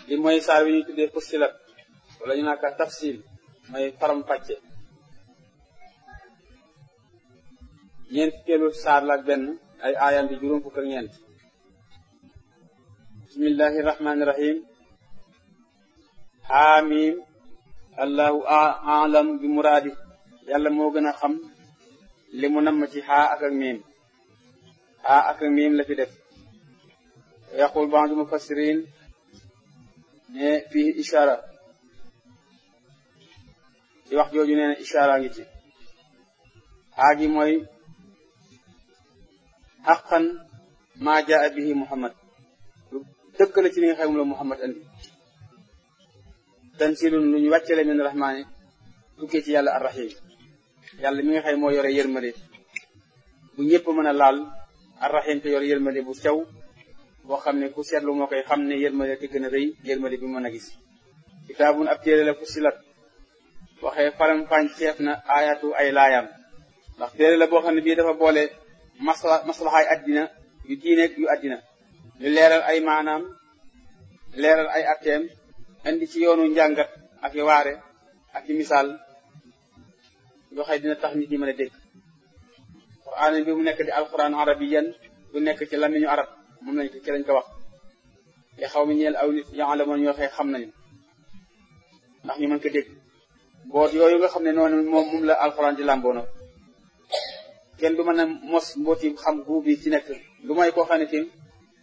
li mooy saar wi ñu tuddee fussilat wala ñu naaka tafsil mooy faram fàcce ñeent fukkeelu saar la ak benn ay aayam di juróom fukk ak ñeent bismillahi rahmani rahim xaamim allahu alam bi muraadi yàlla moo gën a xam li mu namm ci xaa ak ak miim xaa ak ak miim la fi def yaqul ba'du mufassirin ne fii ishara ci wax jooju nee na ishara ngi ci xaa gi mooy xaqan maa jaa bihi muhammad lu dëgg la ci li nga xam la muhammad andi tansilun lu ñu wàccale min rahmaani tukkee ci yàlla arrahim yàlla mi nga xam moo yore yërmande bu ñëpp mën a laal arrahim te yore yërmande bu sew boo xam ne ku seetlu moo koy xam ne yërmande te gën a rëy yërmande bi mën a gis kitaabun ab téere la fussilat waxee faram fànn ceef na aayatu ay laayam ndax téere la boo xam ne bii dafa boole masla maslaxaay addina yu diine yu addina ñu leeral ay maanaam leeral ay atteem indi ci yoonu njàngat ak i waare ak i misaal yoo xam dina tax nit ñi mën a dégg quraan bi mu nekk di alquran arabiyan bu nekk ci lamiñu arab moom lañ ko ci lañ ko wax te xaw mi ñeel aw nit yaalamoon ñoo xëy xam nañu ndax ñu mën ko dégg boot yooyu nga xam ne noonu moom moom la alquran di làmboona kenn du mën a mos mbooti xam guu bi ci nekk lu may koo xam ne tim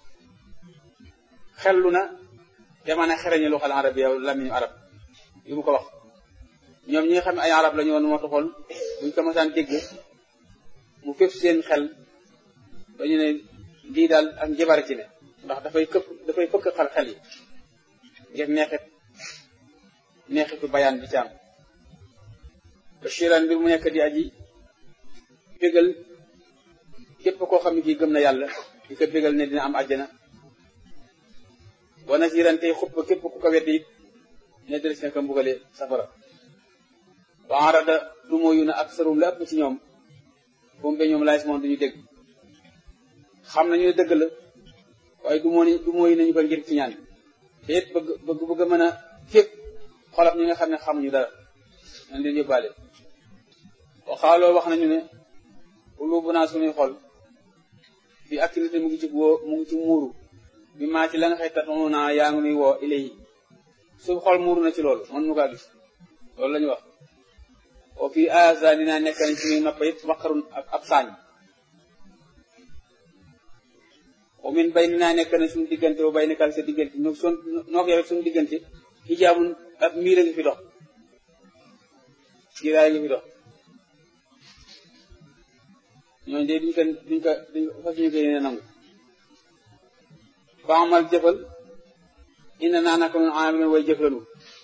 xellu na te mën a xereñu lu xal arab yow lamiñu arab yu mu ko wax ñoom ñi nga xam ne ay arab la ñu woon moo taxoon buñ ko mësaan dégg mu fépp seen xel dañu ne lii daal ak njabar ci ne ndax dafay këpp dafay fëkk xal xel yi ngir neexit neexitu bayaan bi ci am bashiran bi mu nekk di aji bégal képp koo xam ne kii gëm na yàlla di ko bégal ne dina am àjjana wa nasiran tey xupp képp ku ko weddi it ne des na ko mbugale safara wa arada du mooyu na ak sarum la ëpp ci ñoom boom be ñoom laay moom duñu dégg xam nañu ne dëgg la waaye du moo du mooyu nañu ko ngir ci ñaan te it bëgg bëgg bëgg mën a fépp xolab ñi nga xam ne xamuñu dara nan leen yóbbaale waxaaloo wax nañu ne ulubu naa suñuy xol bi activité mu ngi ci woo mu ngi ci muuru bi maa ci la nga xëy tatonu naa yaa ngi nuy woo ilayi su xol muuru na ci loolu mën nu kaa gis loolu la ñu wax o fii asa dinaa nekk nañ suñuy noppa it waqarun ak ab saañ o min bay dinaa nekk nañ suñu diggante o bay nekkal sa diggante no son noo ko yow suñu diggante xijaabun ab miir a ngi fi dox kiiraay ngi fi dox ñooñu de duñ ko duñ ko duñ ko fas ñu koy ne nangu ba amal jëfal ina naa naka nun amee way jëflanu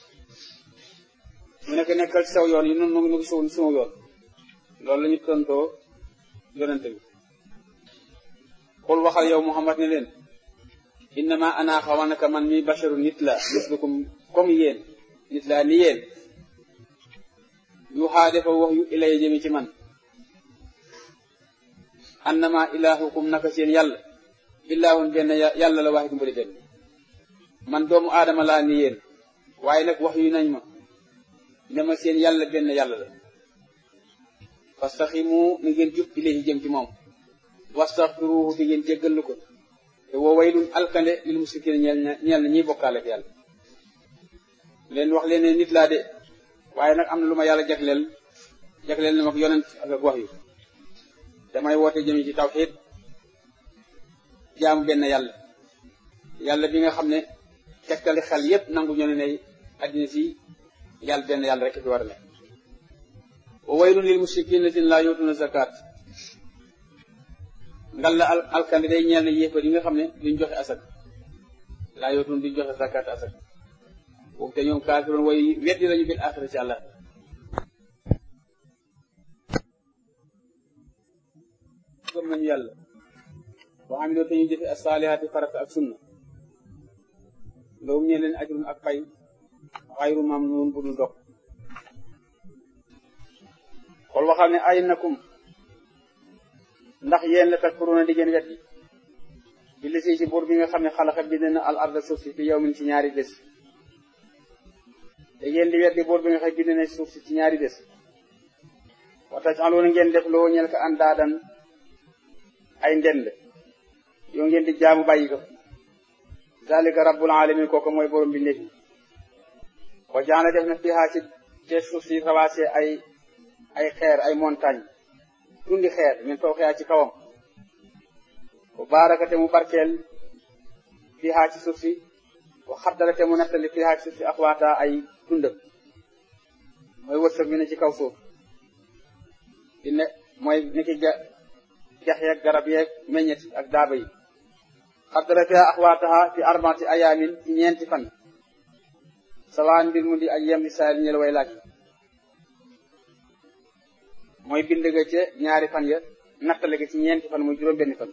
mu nekk nekkal ci saw yoon yi nun nu ngi suw suma yoon loolu la ñu tontoo yonente bi xul waxal yow Muhammad ne leen innama ana xamal naka man mi basharu nit la mislukum comme yéen nit laa ni yéen yu xaa dafa wax yu ilay jëmi ci man annama ilahukum naka seen yàlla ilaahun benn yàlla la waaxit mbali benn man doomu aadama laa ni yéen waaye nag wax yu nañ ma ne ma seen yàlla benn yàlla la fastaximu ni ngeen jub ilayhi jëm ci moom wastaxfiruhu te ngeen jéggalu ko te woo waylun alkande lil musrikiin ñeel na ñeel na ñiy bokkaale ak yàlla leen wax leen ne nit laa de waaye nag am na lu ma yàlla jagleel jagleel na ma yonent ak ak wax yu damay woote jëmi ci tawxiid jaamu benn yàlla yàlla bi nga xam ne tegtali xel yépp nangu ñoo ne ne addina si yàlla benn yàlla rek fi war a nekk wa waylun lil mushrikiin latin laa yuutuna zakat ngal la alkande day ñeel ne yéefar yi nga xam ne duñ joxe asak laa yuutun duñ joxe zakat asak boobu te ñoom kaafiroon way weddi lañu bil axira ci àlla gëm nañu yàlla boo xam ne te ñu jëfe as-saalihaati farata ak sunna loolu ñee leen ajrun ak pay xayru mamnuun bu dul dog xool waxal ne ay nakum ndax yéen la takkuroona di ngeen wet yi bi lisi ci buur bi nga xam ne xalaxa bind na al arda suuf si fi yow min ci ñaari bés te ngeen di weddi buur bi nga xam bind na suuf si ci ñaari bés waxta aloona ngeen def loo ñel ko andaadan ay ndend yoo ngeen di jaamu bàyyi ko zalika rabbul alamin kooku mooy borom bi nekk wa jaana def na fiha ci ci suuf si rawaase ay ay xeer ay montagne tundi xeer min faw xeyaa ci kawam wa baraka te mu barkeel fiha ci suuf si wa xaddara te mu nettali fiha ci suuf si axwaata ay tundam mooy wërsëg bi ne ci kaw suuf di ne mooy niki ga dex yeeg garab yeeg meññet ak daaba yi xaddara fiha axwaataha fi arbaati ayaamin ci ñeenti fan sawaan mbir mu di ak yem di saayil ñel way laaj mooy bind nga ca ñaari fan ya nattale ga ci ñeenti fan muy juróom benni fan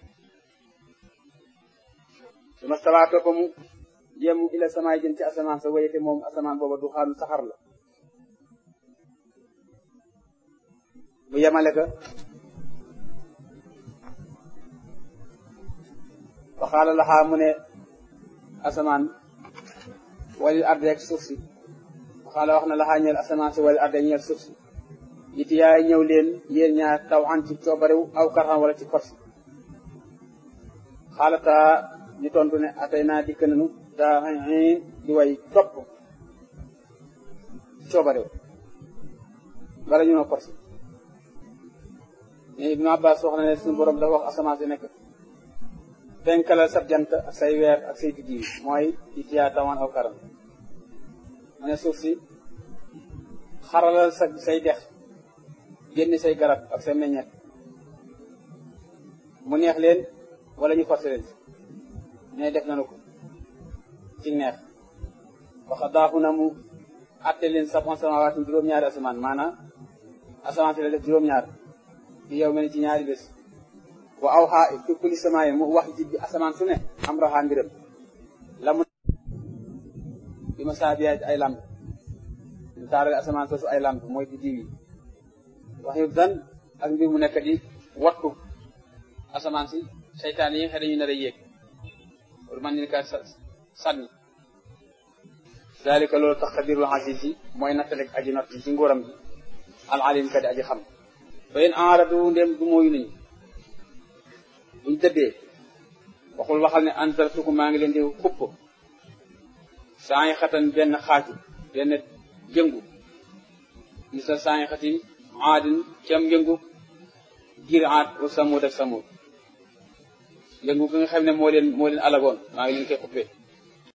su ma sawaatoo ko mu yemu ila samaay jën ci asamaan sa wayete moom asamaan booba du xaanu saxar la mu yemale ka waxaala laxaa mu ne asamaan walil arde ak suuf si waxaala wax na laxaa ñeel asamaan si walil arde ñeel suuf si it yaay ñëw leen yéen ñaar taw xan ci coobarew aw karxan wala ci force xaalata ñu tontu ne atay naa dikk nanu daa di way topp coobarew bala ñu no force ne Ibnu Abbas wax na ne suñu borom dafa wax asamaan si nekk fenkalal sab jant ak say weer ak say biddiw mooy it yaa tawan aw karam mu ne suuf si xaralal sa say dex génn say garab ak say meññeet mu neex leen wala ñu forcé leen ne def nanu ko ci neex waxa daaxu na mu atte leen sabon samawaatin juróom-ñaari asamaan maanaam asamaan si la def juróom-ñaar fi yow mel ci ñaari bés wa aw xaa fi kulli samaay mu wax ji bi asamaan su ne am raxaa mbiram la mu bi ma saabiya ay lamp ñu taarale asamaan soosu ay lamp mooy di diw yi wax yu dan ak mbir mu nekk di wattu asamaan si seytaan yi nga xam dañu nar a yéeg pour man ni ka sànni dalika loolu tax xabirul aziz yi mooy nattalek aji not ci nguuram bi al alim ka di aji xam fa in aradu ndem du mooyu nañu buñ tëddee waxul waxal ne antartuku maa ngi leen di xupp saa ngi xatan benn xaaju benn jëngu ni sa saa ngi xati aadin cam yëngu giir aat wa samud ak samud yëngu gi nga xam ne moo leen moo leen alagoon maa ngi leen koy xuppee